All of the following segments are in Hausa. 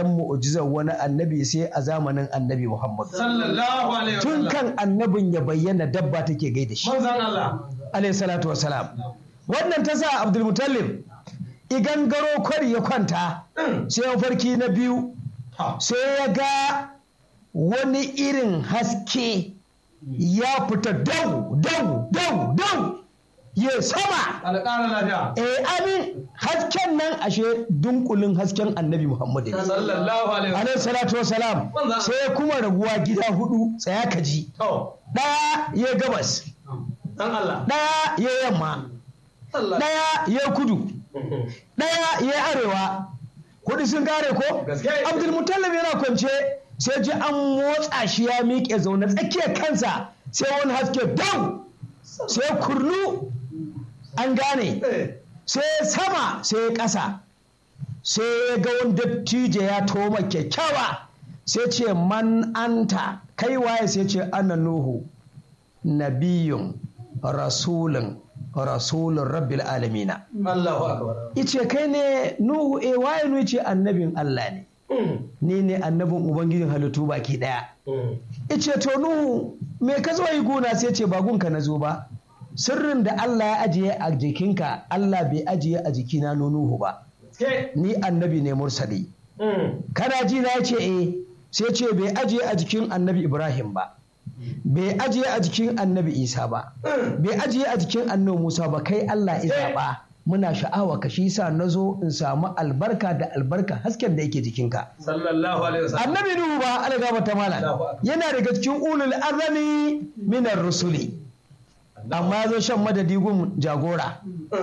dan mu'jizar wani annabi sai a zamanin annabi Muhammad sallallahu alaihi tun wasallam kan annabin ya bayyana dabba take gaida shi manzon Allah alayhi salatu wasalam wannan ta sa Abdul Muttalib igan garo kwari ya kwanta sai ya farki na biyu ha sai ya ga wani irin haske ya fita dau dau dau dau ya sama alƙara lafiya eh amin hasken nan ashe dunkulin hasken annabi Muhammad ne. sallallahu alaihi alaihi wasallam salatu wasalam Manzo. sai ya kuma raguwa gida hudu tsaya ka ji to ɗaya ya gabas dan Allah ɗaya ya yamma sallallahu ɗaya ya kudu ɗaya ya arewa kuɗi sun kare ko Gaske. abdulmutallab yana kwance sai ji an motsa shi ya miƙe zaune tsakiyar kansa sai wani haske dau sai kurnu an gane eh sai sama sai ƙasa sai ya ga wani dattijo ya toma kyakkyawa sai ce man anta kai waye sai ce ana nuhu nabiyun rasulun rasulun rabbil alamina Allahu akbar ice kai ne nuhu e waye nu ce annabin Allah ne ni ne annabin ubangijin halittu baki daya ice to nuhu me ka zo yi gona sai ce ba gunka na zo ba sirrin da Allah ya ajiye a jikinka Allah bai ajiye a jikina no nuhu ba ke ni annabi ne mursali kana ji na ce eh sai ce bai ajiye a jikin annabi Ibrahim ba bai ajiye a jikin annabi Isa ba bai ajiye a jikin annabi Musa ba kai Allah ya zaɓa muna sha'awa ka shi sa na zo in samu albarka da albarka hasken da yake jikinka sallallahu alaihi wasallam annabi Nuhu ba algaba ta malam Allahu akbar. yana daga cikin ulul azami minar rusuli amma ya zo shan madadi gun jagora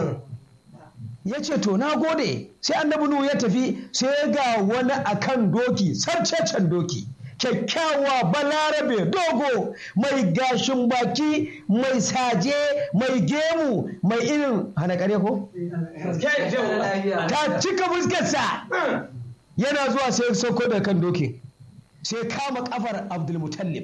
ya ce to na gode sai annabi nuhu ya tafi sai ga wani akan doki sarcecen doki kyakkyawa balarabe dogo mai gashin baki mai saje mai gemu mai irin hana kare ko ke je ta cika fuskarsa yana zuwa sai ya sauko da kan doki sai kama kafar abdulmutallib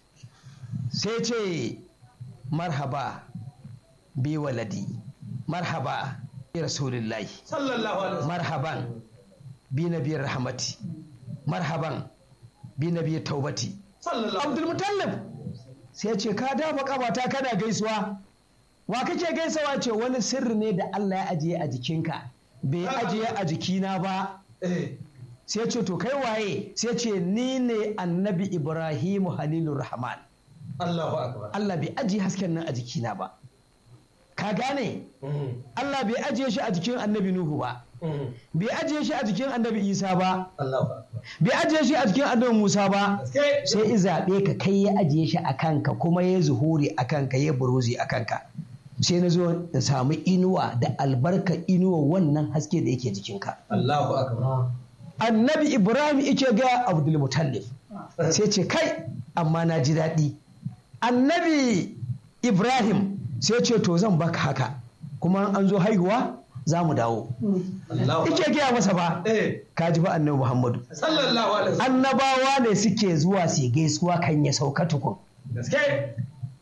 sai ce marhaba bi waladi marhaba bi rasulillahi sallallahu alaihi wasallam marhaban bi nabi rahmati marhaban bi nabi taubati sallallahu abdulmutallib sai ce ka dafa kabata kana gaisuwa wa kake gaisawa ce wani sirri ne da Allah ya ajiye a jikinka bai ajiye a jikina ba eh sai ce to kai waye sai ce ni ne annabi ibrahimu halilur rahman Allahu akbar Allah bai ajiye hasken nan a jikina ba ka gane Allah bai ajiye shi a jikin annabi nuhu ba bai ajiye shi a jikin annabi isa ba Allahu akbar bai ajiye shi a jikin annabi musa ba ke sai i zaɓe ka kai ya ajiye shi a kanka kuma ya zuhuri a kanka ya buruzi a kanka sai na zo in samu inuwa da albarka inuwa wannan haske da yake jikinka Allahu akbar annabi ibrahim ike ga abdul mutallif sai ce kai amma na ji daɗi annabi ibrahim sai ce to zan baka haka kuma an zo haihuwa za mu dawo Allahu ike gaya masa ba eh ka ji ba annabi muhammadu sallallahu alaihi wasallam annabawa ne suke zuwa su gaisuwa kan ya sauka tukun gaske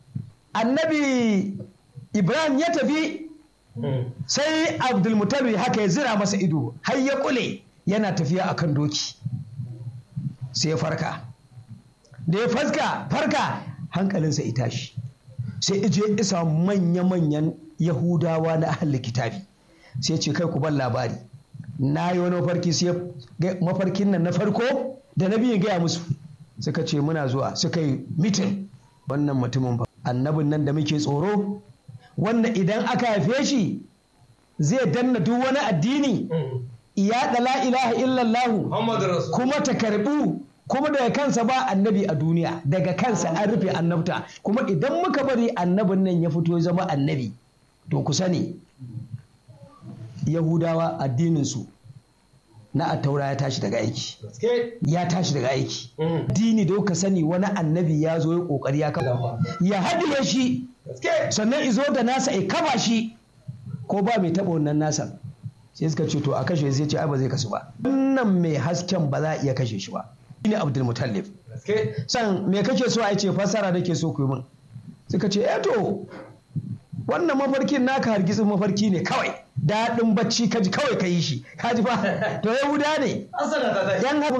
annabi ibrahim ya tafi sai abdulmutallib haka ya zira masa ido har ya kule yana tafiya akan doki sai ya farka da ya farka farka hankalinsa ya tashi sai ije isa manya-manyan yahudawa na ahli kitabi sai ce kai ku ban labari na yi wani mafarki sai ga- mafarkin nan na farko da na biyu gaya musu suka ce muna zuwa suka yi mitin wannan mutumin ba annabin nan da muke tsoro wannan idan aka haife shi zai danna duk wani addini iya da la ilaha illallahu Muhammadu Rasul kuma ta karbu kuma daga kansa ba annabi a duniya daga kansa an rufe annabta kuma idan muka bari annabin nan ya fito ya zama annabi to ku sani yahudawa addininsu na attaura ya tashi daga aiki gaske ya tashi daga aiki dini da ka sani wani annabi ya zo ya kokari ya kafa ya haɗiye shi gaske sannan izo da nasa ya kaba shi ko ba mai taɓa wannan nasa sai suka ce to a kashe sai ce ai ba zai kasu ba wannan mai hasken ba za a iya kashe shi ba shine Abdul Mutallib gaske san me kake so a ce fassara nake so ku yi min suka ce eh to wannan mafarkin naka hargitsin mafarki ne kawai daɗin bacci kaji kawai ka yi shi kaji fa to yahuda ne asala ta tashi yan